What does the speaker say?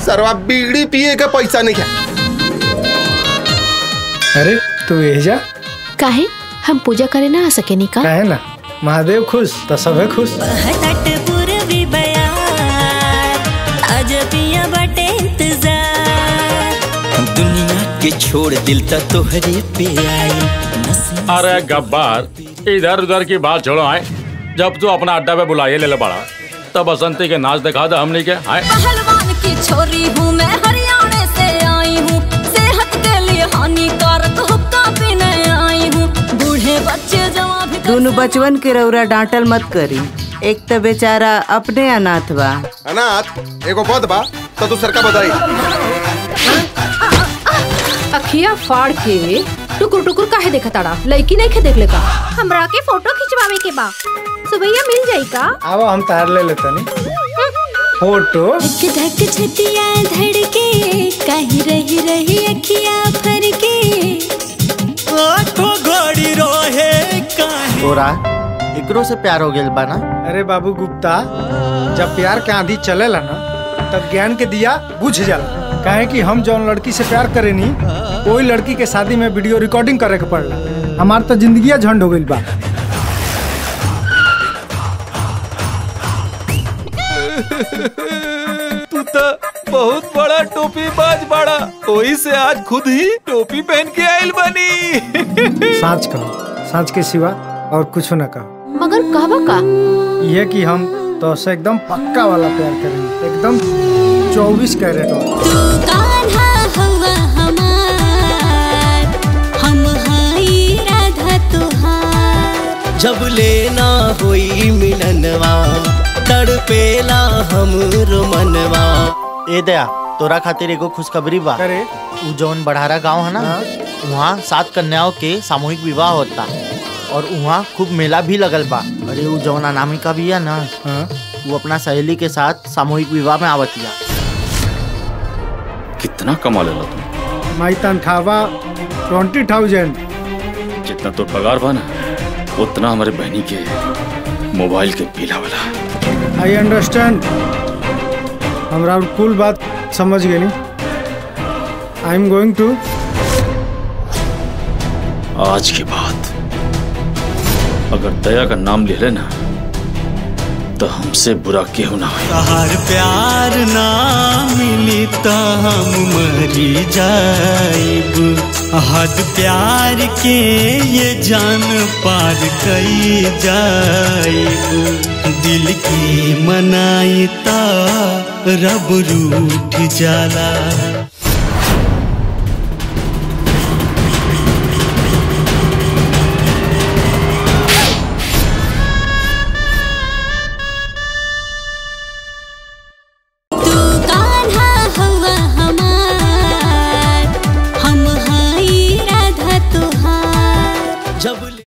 सरवा बीड़ी पिए के पैसा नहीं है अरे तू यही जा काहे हम पूजा करे ना आ सके नी का काहे ना महादेव खुश तो सबे खुश तट पूर्वी बयार आज पिया बटे इंतजार दुनिया के छोड़ दिल त तोहरे पे आई अरे गब्बार इधर उधर की बात छोड़ो आए जब तू अपना अड्डा पे बुलाइए ले ले बड़ा तब बसंती के नाच दिखा दे हमने के आए पहलवान की छोरी हूँ मैं हरियाणा से आई हूँ सेहत के लिए हानिकारक हुक्का पीने आई हूँ बूढ़े बच्चे जमा भी कर दोनों बचवन के रौरा डांटल मत करी एक तो बेचारा अपने अनाथ बा अनाथ एगो पद बा तो तू सरका बधाई अखिया फाड़ के टुकुर टुकुर काहे देखा ताड़ा लड़की नहीं खे देख ले का हमरा के फोटो खिंचवावे के बा सुबैया मिल जाई का आओ हम तार ले लेते नी फोटो धक धक छतिया धड़के कहीं रही रही अखिया भर के आंखों घड़ी रोहे काहे तोरा एकरो से प्यार हो गेल बा ना अरे बाबू गुप्ता जब प्यार के आंधी चलेला ना तब ज्ञान के दिया बुझ जाला काहे कि हम जौन लड़की से प्यार करे नी कोई लड़की के शादी में वीडियो रिकॉर्डिंग करे के पड़ला हमार तो जिंदगी झंड हो गइल बा तू तो बहुत बड़ा टोपी बाज बड़ा वही से आज खुद ही टोपी पहन के आयल बनी साँच कहो साँच के सिवा और कुछ न कहो मगर कहबा का यह कि हम तो से एकदम पक्का वाला प्यार करेंगे एकदम चौबीस कैरेट वाला तू कान्हा हवा हमार हम हाई राधा तुहार जब लेना हुई मिलनवा तड़पेला हम मनवा ए दया तोरा खातिर एगो खुशखबरी बा करे उ जौन बढ़ारा गांव है ना वहाँ सात कन्याओं के सामूहिक विवाह होता और वहाँ खूब मेला भी लगल बा अरे उ जौन अनामिका भी है ना हाँ वो अपना सहेली के साथ सामूहिक विवाह में आवतिया कितना कमा लेला तू माई तनख्वाह ट्वेंटी थाउजेंड जितना तो पगार बा ना उतना हमारे बहनी के मोबाइल के बिल वाला आई अंडरस्टैंड हमरा और कुल बात समझ गई आई एम गोइंग टू आज के बाद अगर दया का नाम ले लेना तो हमसे बुरा क्यों ना हो तहार प्यार ना मिली तो हम मरी जाइब हद प्यार के ये जान पार कई जाइब दिल की मनाई ता रब रूठ जाला